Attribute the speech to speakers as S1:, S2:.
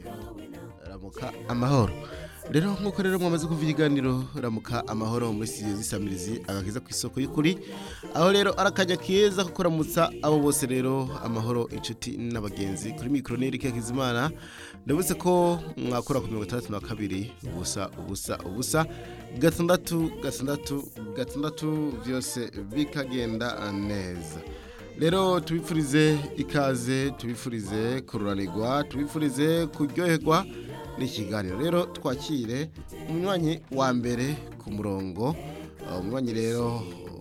S1: ramuka amahoro rero nk'uko rero mwamaze kuva ikiganiro ramuka amahoro muri studio z'isamirizi agakiza ku isoko y'ukuri aho rero ari akajya keza ko kuramutsa abo bose rero amahoro inshuti n'abagenzi kuri mikoro n'erike hakizimana ndabutse ko mwakora ku mirongo itandatu na kabiri ubusa ubusa ubusa gatandatu gatandatu gatandatu byose bikagenda neza rero tubifurize ikaze tubifurize kururanirwa tubifurize kuryoherwa n'ikiganiro rero twakire umunywanyi wa mbere ku murongo umunywanyi rero